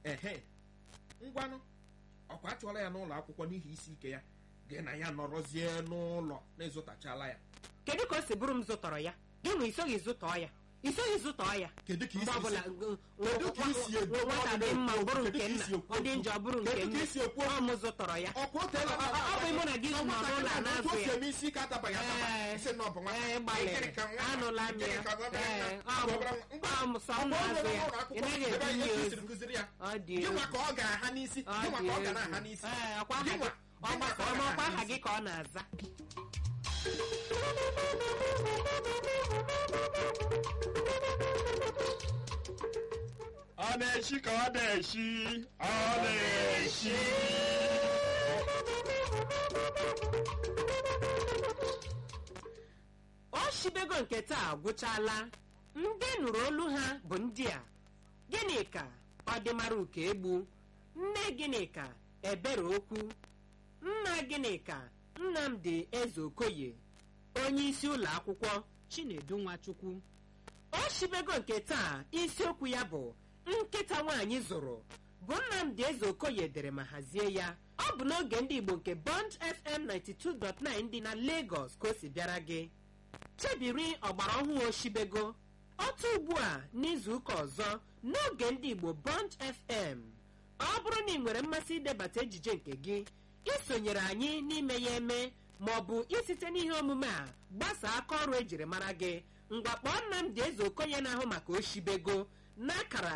ehe ngwanụ ọkwa achụọla ya n'ụlọ akwụkwọ n'ihi isi ike ya gị na ya nọrọzie n'ụlọ na-ezụtachala ya kedu ka o si bụrụ m zụtọrọ ya gị nwe isoghị zụtọọ ya isoghị zụtọọ ya kedu ka mgbe isi ọbụla Kedu ka isi ekwu? nwata dị mma ọ bụrụ Kedu nke ka nna isi ekwu? ọ dị njọ ọ bụrụ nke Kedu ka nna isi ekwu? ọ mụ zụtọrọ ya ọkwa o teela Ọ- ọ- ọ bụ mụ na gị nọ n'ụlọ a na-azụ otu o si ya eme isi ike atabaghị ataba Ee. isi na ọ bụ nwa ee gbalịrị anụla m ya ee ọ m sọ m na-azụ ya ị naghị ebu ya ozu kụziri ya ọ dị gịnwa egwu ka ọ ga-aha n'isi ọ gịnwa dị ka ọ ga egwu na-aha n'isi ee ọkwa aha gị Gịnwa- gịnwa ka ọ ọkwa ga-aha aha n'isi. gị ka ọ na-aza ọ na-eshi ka ọ na-eshi ọ na-eshi o shibego nke taa gwụchala ndị nụrụ olu ha bụ ndị a gịnịka ọdịmara uke egbu nne gịnịka ebere okwu nna gịnịka nnamdi eze okoye onye isi ụlọ akwụkwọ chinedu nwachukwu o shibego nke taa isiokwu ya bụ nkịta nwaanyị zụrụ bụ nnamdi eze okoye dere ma hazie ya ọ bụ n'oge ndị igbo nke bond fm 92.9 dị na lagos ka o si bịara gị chebiri ọgbara ọhụụ oshibego otu ugbu a n'izu ụka ọzọ n'oge ndị igbo bond fm ọ bụrụ na ị nwere mmasị idebata ejije nke gị isonyere anyị n'ime ya eme ma ọ bụ isite n'ihe omume a gbasaa aka ọrụ ejiri mara gị ngwa kpọọ nnamdị eze okonye na-ahụ maka oshibego n'akara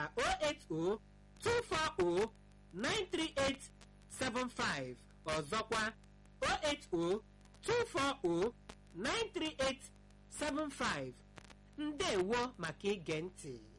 08024093875 ọzọkwa 08024093875 ndewo maka ige ntị